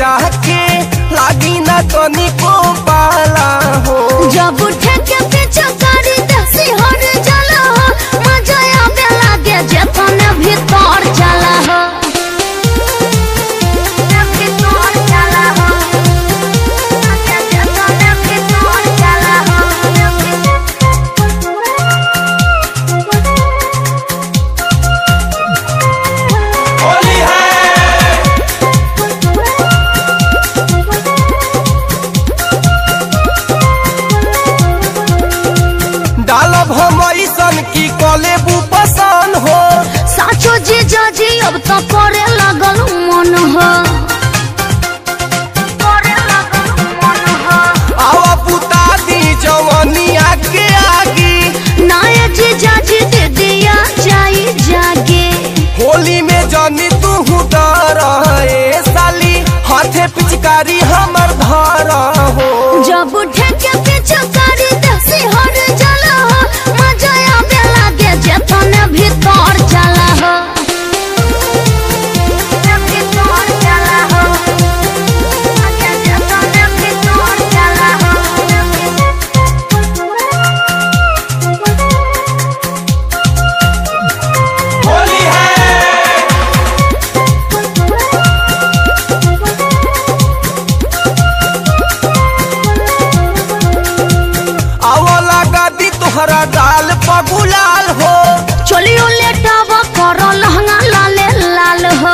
जाके लागी ना तनिको पाला हो जब उठे के पीछे करी देसी हर जाला हो मजा आवे लागे जेतन भीतर जाला हो भीतर जाला हो जेतन भीतर जाला हो होली है डालब हम ऐसन की कलेबू पसान हो साचो जी जाजी अब तो करे लगल मन हो करे लगल मन हो आवा पुता दी जवनिया के आगी नाये जी जाजी दे दिया जाई जागे होली में जानी तू डर ए साली हाथे पिचकारी हमर धर हो जब उठे के पीछे करी देसी हर जाला हो मजा आवे लागे जेतन भीतर जाला हो भीतर जाला हो जेतन भीतर जाला हो होली है आवला गादी तोहरा गाल पगुलाल हो चलियो लेटाव करो लहंगा लाले लाल हो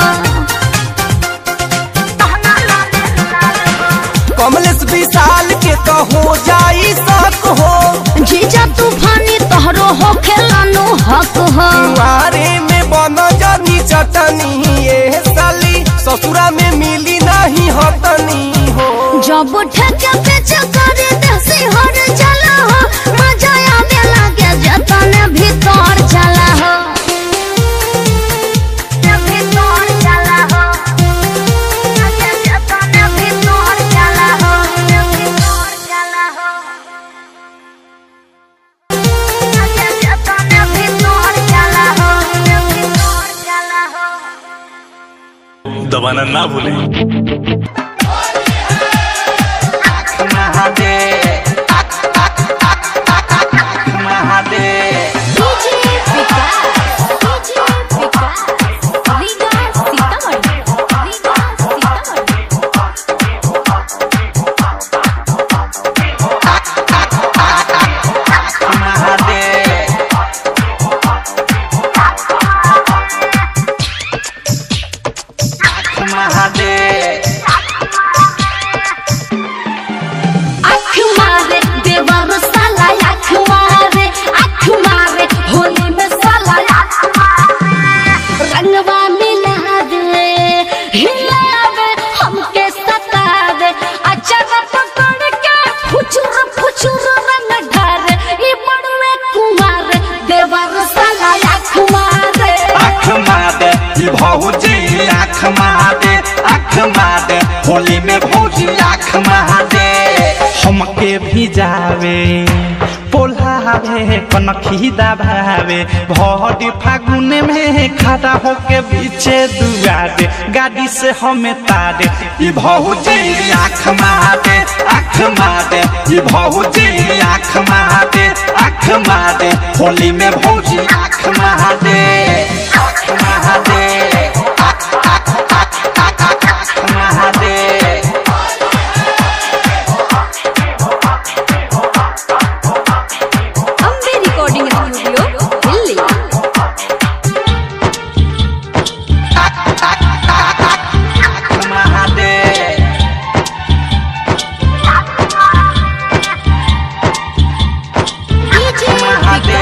कमलेश विशाल के तो हो जाई शक हो जीजा तूफानी तोहरो हो खेलानो हक हो कुआरे में बन जानी चटनी ये साली ससुरा में मिली नहीं हतनी हो जब उठे के पीछे करे देसी हर जाला हो मजा आवे लागे जतन भीतर जाला हो भीतर जाला हो जतन भीतर जाला हो भीतर जाला हो जतन भीतर जाला हो भीतर जाला हो दबाना ना भूलें डीजे विकास डीजे विकास रीगा सीतामढ़ी रीगा सीतामढ़ी आँख मारे देवर साला आँख मारे आँख मारे होली में साला आँख मारे रंगवा मिलावे हिलावे हमके सतावे अचार पकड़ के फुचुर फुचुर रंग ढारे ई बड़वे कुमार देवर साला आँख मारे आँख मादे ई भौजी आँख मादे आँख मादे होली में भौजी आँख मादे हमके भी जावे पोल्हावे कनखी दबावे भौडी फागुन में खड़ा होके पीछे दुआरे गाड़ी से हमें तारे ई भौजी आँख मादे आँख मादे ई भौजी आँख मादे आँख मादे होली में भौजी आँख मादे आँख मादे आँख आँख आँख आँख आँख मादे Ambe recording studio Delhi Mahade DJ Mahade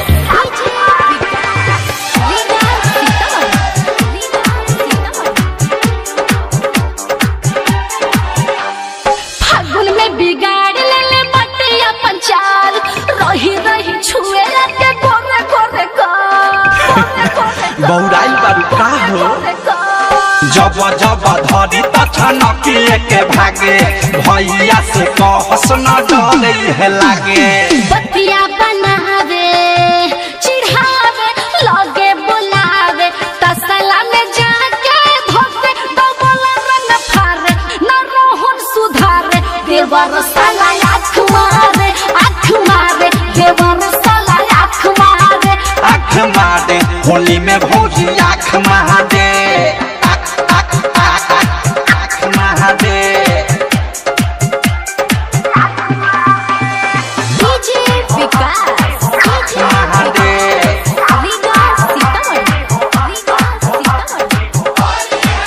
फागुन में बिगाड़ ले ले बटिया पंचाल रही रही छुए के गोरे गोरे का बौराइल बारू का हो जब जब धरी तछनकिए के भागे भैया से कहस न डरे है लागे बतिया बनावे चिढ़ावे लगे बुलावे तसला में जाके धोके डबल रंग फारे देवर साला आँख मारे आँख मारे देवर साला आँख मारे आँख मारे होली में भौजी आँख महादे आँख आँख आँख आँख आँख महादे डीजे विकास डीजे महादे रीगा सीतामढ़ी रीगा सीतामढ़ी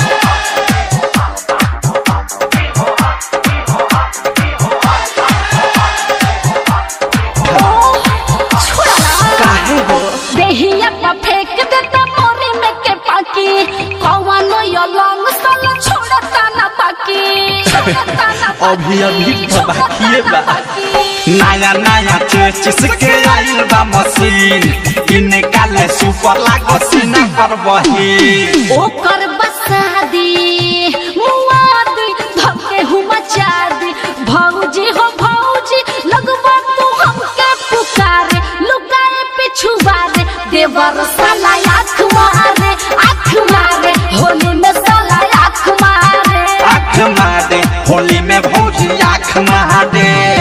काहे हो देहिया पर फेंक देता मोरे में के पाकी कौनो यो लॉन्ग साला छोड़ता ना बाकी छोड़ता ना अभी अभी तो बाकिए बा बाकी नया नया चेचिस के आइल बा मशीन इनकाले सुपर लागो सीना पर बही ओकर बसादी मुआदी धके हूँ मचादी भौजी हो भौजी लगवा तू हमके पुकारे लुकाए पिछुआरे देवर साला आँख मारे आँख मारे होली में साला आँख मारे आँख मारे होली में भौजी आँख महादे